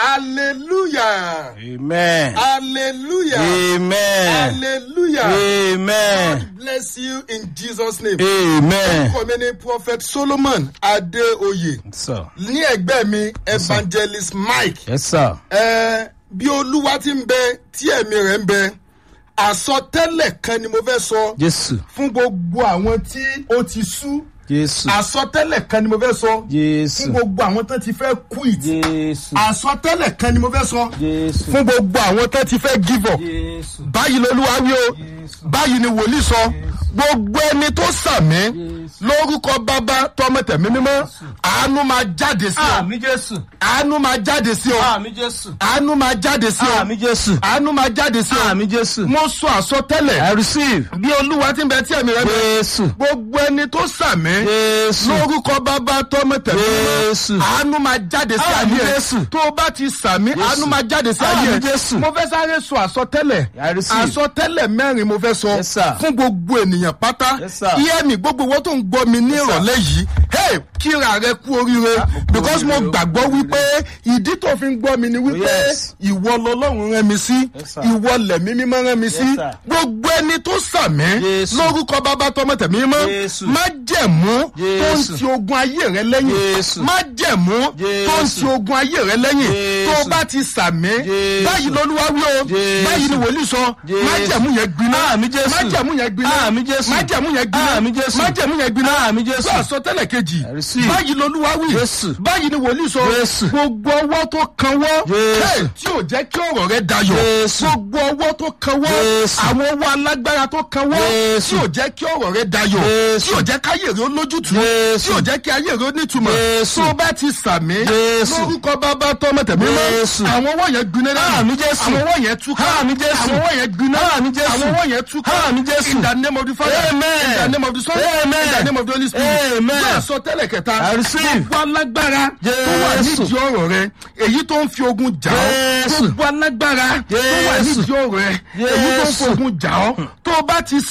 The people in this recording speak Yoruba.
hallelujah Amen. hallelujah Amen. hallelujah Amen. God bless you in Jesus name. Amen. orúkọ mi ni prophet solomon adeoye Sir. ní ẹgbẹ́ mi evangelist mike Yes, sir. ẹ bí olúwa ti ń bẹ tí ẹ̀mí rẹ̀ ń bẹ àsọtẹ́lẹ̀ kan ni mo fẹ́ sọ Jésù. fún gbogbo àwọn tí ó ti sú Jésù. àsọtẹ́lẹ̀ kan ni mo fẹ́ sọ fún Jésù. gbogbo àwọn tó ti fẹ́ quit Jésù. àsọtẹ́lẹ̀ kan ni mo fẹ́ sọ Jésù. fún gbogbo àwọn tó ti fẹ́ give up Jésù. báyìí lolúwa wí o báyìí ni wòlíì sọ gbogbo ẹni tó sàmí lórúkọ bàbá tọmọ tẹmí mímọ àánú máa jáde sí ọ Àmì Jésù. àánú máa jáde sí ọ Àmì Jésù. àánú máa jáde sí ọ Àmì Jésù. àánú máa jáde sí ọ Àmì Jésù. mo sọ àsọtẹ́lẹ̀ I receive. bí olúwa ti ń bẹ tí ẹ̀mí rẹ bẹ Jésù. gbogbo ẹni tó sàmí Jésù. lórúkọ bàbá tọmọ tẹmí mímọ Jésù. àánú máa jáde sí Àmì ayé ẹ Jésù. tó o bá ti sàmí àánú máa jáde sí ayé Àmì ẹ Jésù. mo fẹ́ sáré sọ àsọtẹ́lẹ̀ I receive. àsọtẹ́lẹ̀ mẹ́rin mo fẹ́ sọ Yes, sir. fún gbogbo ènìyàn pátá Yes, sir. iye mi gbogbo owó tó ń gbọ́ mi ní ìrọ̀lẹ́ yìí hey kíra rẹ kú oríire kú because mo oríire o. gbàgbọ́ wípé ìdí tó fi ń gbọ́ mi ni wípé yes. ìwọ lọlọ́run rán mi sí Yes, sir. ìwọ lẹ̀mí mímọ́ rán mi sí Yes, sir. gbogbo ẹni tó sàmí Jésù. lórúkọ bàbá tọmọ tẹ̀mí mọ́ Jésù. má jẹ̀mú tó ń Jésù. ti ogun ayé rẹ lẹ́yìn Jésù. má jẹ̀mú tó ń Jésù. ti ogun ayé rẹ lẹ́yìn tó o Jésù. bá ti sàmí Jésù. báyìí lolúwa wí o Jésù. báyìí ni wòlíì sọ Jésù. má jẹ̀mú yẹn gbiná Àmì Jésù. má jẹ̀mú yẹn gbiná Àmì Jésù. má jẹ̀mú yẹn gbiná Àmì Jésù. má jẹ̀mú yẹn gbiná Àmì Jésù. gbọ́ àsọtẹ́lẹ̀ kejì I receive. báyìí lolúwa wí Jésù. báyìí ni wòlíì sọ Jésù. gbogbo ọwọ́ tó kanwọ́ Jésù. hey, tí ò jẹ́ kí ọ̀rọ̀ rẹ dayọ̀ Jésù. gbogbo ọwọ́ tó kanwọ́ Jésù. àwọn ọwọ́ alágbára tó kanwọ́ Jésù. tí ò jẹ́ kí ọ̀rọ̀ rẹ dayọ̀ Jésù. tí ò jẹ́ káyé rẹ ó lójútùú Jésù. tí ò jẹ́ kí ayé rẹ ó nítumọ̀ Jésù. tó o bá ti sàmí Jésù. lórúkọ bàbá tọmọ tẹ̀mí mọ́ Jésù. àwọn ọwọ́ yẹn gbiná dànù Àmì Jésù. àwọn ọwọ́ yẹn túká Àmì Jésù. àwọn ọwọ́ yẹn gbiná Àmì Jésù. àwọn ọwọ́ yẹn túká Àmì Jésù. in the name of the father Amen. in the name of the son Amen. in the name of the holy spirit Amen. bẹ́ẹ̀ sọ tẹ́lẹ̀ kẹta I receive. gbogbo alágbára tó wà Jésù. nídìí ọ̀rọ̀ rẹ èyí tó ń fi ogun jà ọ́ Jésù. gbogbo alágbára tó wà Jésù. nídìí ọ̀rọ̀ rẹ èyí tó ń fi Jésù. ogun jà ọ́ tó o bá ti